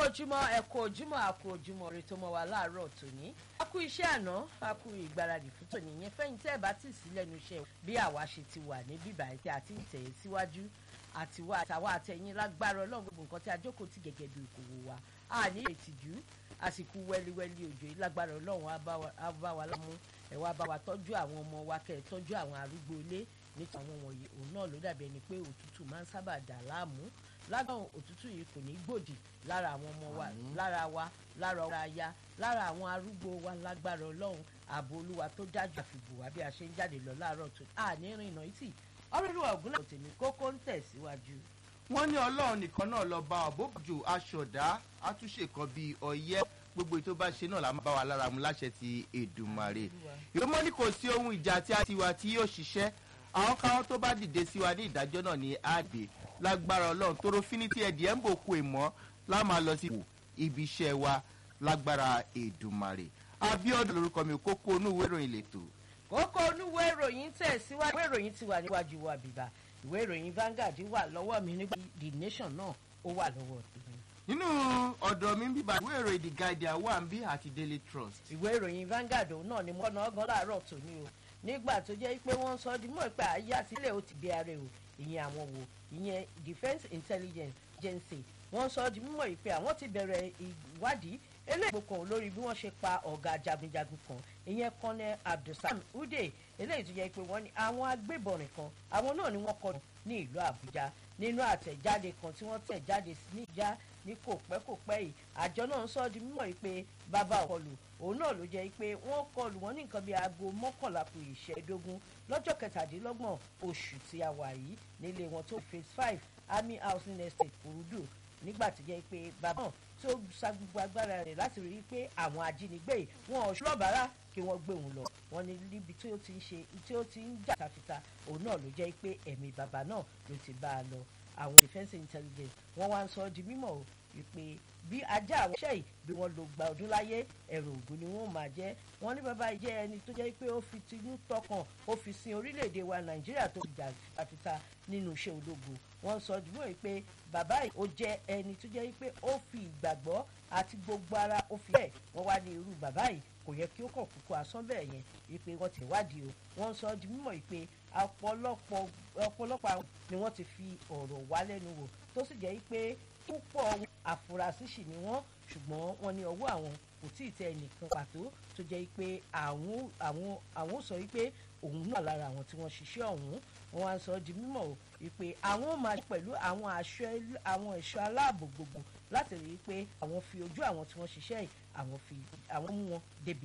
ojúmọ́ ẹ kú ojúmọ́ a kú ojúmọ́ rẹ tó mọ́ wa láàárọ̀ tòní. a kú iṣẹ́ àná a kú ìgbáradì fún tòní yẹn fẹ́yìn tẹ́ ẹ bá tì sí lẹ́nu iṣẹ́ bí àwa ṣe ti wà ní bíbá ẹ̀ tí a ti ń tẹ̀ ẹ́ síwájú àtiwá àtàwa àtẹ̀yìn lágbára ọlọ́run gbogbo nǹkan tí a jókòó ti gẹ́gẹ́ bí ìkòwò wa a ní ìtìjú àsìkò wẹ́líwẹ́lí òjò yìí lágbára ọlọ́run á bá wa lámú ẹ̀ wá bá wa tọ́jú àwọn ọmọ wa kẹ́ ẹ̀ tọ́jú àwọn arúgbó ilé nípa àwọn wọ̀nyí òun náà ló dàbí ẹni pé òtútù máa ń sábà dà láàmú lágbọn òtútù yìí kò ní gbòdì lára àwọn ọmọ wa lára wa lára ọ̀rọ̀ aya lára àwọn arúgbó wa lágbára ọlọ́run ààbò olúwa tó dájú àfìbò wá bí a ṣe ń jáde lọ láàárọ̀ tó àní rìnnà ìtì ọ̀rẹ́lúwà ògúnlẹ̀ òtẹ̀mí kókó ń tẹ̀síwájú. wọ́n ní ọlọ́run nìkan náà lọ bá ọ̀bọ̀jò aṣọ̀dá àtúnṣe kan bíi ọ̀yẹ́ gbogbo ètò bá ṣe náà la máa bá wa lára mu láṣẹ ti èdùmàrè ìrọmọ ní kò sí ohun ìjà tí a ti wà tí yóò ṣiṣẹ́ àwọn káwọn tó bá dìde sí wa ní ìdájọ́ náà ní àgbè lágbára ọlọ́run tóró fínítì ẹ̀dì ẹ̀ ń bò kú ìmọ̀ la máa lọ sí wò ibi iṣẹ́ wa lágbára èdùmàrè abiodun lorúkọ mi kókó inú ìwé ìròyìn lẹ́tọ̀. kókó onúwé ìròyìn tẹ̀síwájú ìwé ìròyìn ti wà níwájú wa bìbà ìwé ìròyìn Vanguard wà lọ́wọ́ mi nígbà the nation náà ó wà lọ́wọ́ tèmi. nínú ọ̀dọ̀ mi bíbá ìwé ìròyìn the guardian wà ń bí àti daily trust. ìwé ìròyìn Vanguard òun náà ni mo ná ọgán láàárọ̀ tòní o nígbà tó jẹ́ pé wọ́n sọ di mọ́ pé àyà sílẹ̀ ó ti bí ara o ìyẹn àwọn wo ìyẹn defence intelligence agency wọ́n sọ di mímọ̀ pé àwọn ti bẹ̀rẹ̀ ìwádìí eléyìí kan lórí bí wọ́n ṣe pa ọ̀gá jagunjagun kan ìyẹn kọ́nẹ́ abdulsalam ude eléyìí tó jẹ́ pé wọ́n ní àwọn agbébọ̀nrin kan àwọn náà ni wọ́n kọ́ ní ìlú àbújá nínú àtẹ̀jáde kan tí wọ́n tẹ̀ jáde ní ìjà ní kò pẹ́ kò pẹ́ yìí àjọ náà ń sọ di mímọ̀ pé bàbá ọ̀kọlù òun náà ló jẹ́ pé wọ́n kọlù wọ́n ní nǹkan bíi aago mọ́kànlá kù ìṣẹ́ẹ̀dógún lọ́jọ́ kẹtàdínlọ́gbọ̀n oṣù tí a wà yìí nílé wọn tó phase five army housing estate kurudu nígbà tó jẹ́ pé bàbá náà tó sa gbogbo agbára rẹ̀ láti rí i pé àwọn ajínigbé wọn ò ṣọ́bàárà kí wọ́n gbé òun lọ wọ́n ní níbi tí ó ti ń ṣe tí ó ti ń jà tafita òun náà ló jẹ́ pé ẹ̀mí bàbá náà ló ti bá a lọ àwọn defence intelligence wọ́n wá ń sọ di mímọ̀ o wípé bí ajá àwọn iṣẹ́ yìí bí wọ́n lo gba ọdún láyé ẹ̀rọ ògùn ni wọ́n máa jẹ́ wọ́n ní bàbá jẹ́ ẹni tó jẹ́ pé ó fi tinú tọkàn ó fi sin orílẹ̀-èdè wa nàìjíríà tó jà àfita nínú iṣẹ́ ológun wọ́n sọ dùnmọ́ yìí pé bàbá yìí ó jẹ́ ẹni tó jẹ́ pé ó fi ìgbàgbọ́ àti gbogbo ara ó fi bẹ́ẹ̀ wọ́n wá ní irú bàbá yìí kò yẹ kí ó kàn kúkú asán bẹ́ẹ̀ yẹn wípé wọ́n ti wádìí o wọ́n sọ di mímọ̀ yìí pé ọ̀pọ̀lọpọ̀ ọ̀pọ̀lọpọ̀ àwọn ni wọ́n ti fi ọ̀rọ̀ wá lẹ́nu wò tó sì jẹ́ pé púpọ̀ àfúrásì sì ni wọ́n ṣùgbọ́n wọ́n ní ọwọ́ àwọn kò tí ì tẹ ẹnìkan pàtó tó jẹ́ pé àwọn àwọn àwọn sọ wípé òun náà lára àwọn tí wọ́n ṣiṣẹ́ ọ̀hún wọ́n wá sọ di mímọ̀ o wípé àwọn máa pẹ̀lú àwọn aṣọ àwọn ẹ̀ṣọ́ aláàbò gbogbo láti rí i pé àwọn fi ojú àwọn tí wọ́n ṣiṣẹ́ yìí àwọn fi àwọn mú wọn débi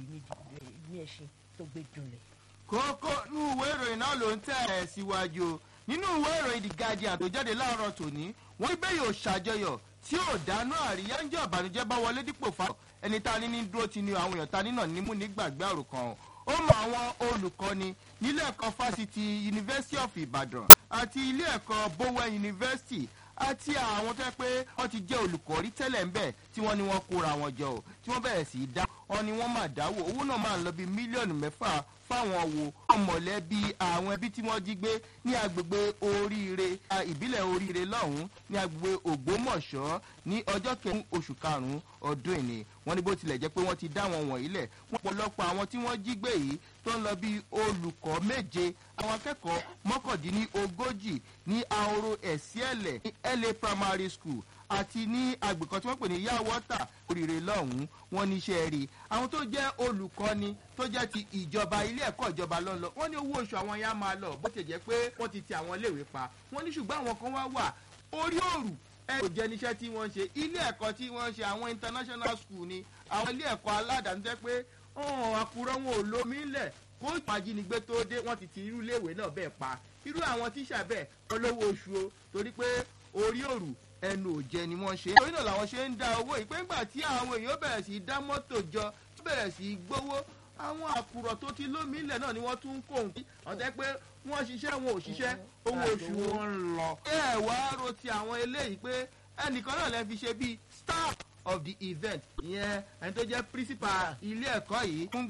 ní ẹṣin tó gbé dunlẹ̀. kókó inú ìwé ìròyìn náà ló ń tẹ̀ ẹ́ síwájú o nínú ìwé ìròyìn the guardian tó jáde láàárọ̀ tòní wọ́n ní bẹ́ẹ̀ yóò ṣàjọyọ̀ tí ò dáná àríyá ń jẹ́ ọ̀bànújẹ́ bá wọlé dípò fa ẹni tá a ní ní dúró ti ni àwọn èèyàn ta nínà nímú nígbàgbé àròkàn ó mọ àwọn olùkọ́ni nílé ẹ̀kọ́ fásitì university of ibadan àti ilé ẹ̀kọ́ bowen university àti àwọn tó yẹ pé wọ́n ti jẹ́ olùkọ́ rí tẹ́lẹ̀ ń bẹ̀ tí wọ́n ní wọ́n kóra wọn jọ ò tí wọ́n bẹ̀rẹ̀ sí í dá wọn ni wọ́n máa dáwọ́ owó náà máa ń lọ bíi mílíọ̀nù mẹ́fà fáwọn wo ọmọlẹ́bí àwọn ẹbí tí wọ́n jí gbé ní agbègbè oríire ìbílẹ̀ oríire lọ́hùn-ún ní agbègbè ògbómọ̀ṣọ́ ní ọjọ́ kẹrin oṣù karùn-ún ọdún ìní wọ́n ní bó tilẹ̀ jẹ́ pé wọ́n ti dá wọn wọ̀nyí lẹ̀ wọ́n pọ̀lọpọ̀ àwọn tí wọ́n jí gbé yìí tó ń lọ bí olùkọ́ méje àwọn akẹ́kọ̀ọ́ mọ́kàndínlógójì ní ahoro ẹ̀síẹ̀lẹ̀ ní la primary school àti ní agbè kan tí wọ́n pè ní yá wọ́tà oríire lọ́hùn-ún wọ́n ní iṣẹ́ rí àwọn tó jẹ́ olùkọ́ni tó jẹ́ ti ìjọba ilé ẹ̀kọ́ ìjọba lọ́nlọ́ wọ́n ní owó oṣù àwọn yá máa lọ bó ti jẹ́ pé wọ́n ti ti àwọn iléèwé pa wọ́n ní ṣùgbọ́n àwọn kan wá wà orí òrù ẹ kò jẹ́ níṣẹ́ tí wọ́n ṣe ilé ẹ̀kọ́ tí wọ́n ṣe àwọn international school ni àwọn ilé ẹ̀kọ́ aládàáni tẹ́ pé àkùrọ̀ wọn ò lómi ńlẹ̀ kó ìpàjínigbé tó dé wọ́n ti ti irú iléèwé náà bẹ́ẹ̀ pa irú àwọn tíṣà bẹ́ẹ̀ olówó oṣù o torí pé orí òrù ẹnu òjẹ ni wọ́n ṣe. torí náà làwọn ṣe ń dá owó yìí pé ńgbà tí àwọn èèyàn bẹ̀rẹ̀ sí í dá mọ́tò jọ tó bẹ̀rẹ̀ sí í gbowó àwọn àkùrọ̀ tó ti lómi ilẹ̀ náà ni wọ́n tún ń kó òun. ọ̀tẹ́ pé wọ́n ṣiṣẹ́ wọn ò ṣiṣẹ́ owó oṣù wọn ń lọ. ẹ wá ro ti àwọn eléyìí pé ẹnìkan náà lè fi ṣe bíi staff of the event ìyẹn ẹni tó jẹ́ principal ilé ẹ̀kọ́ yìí.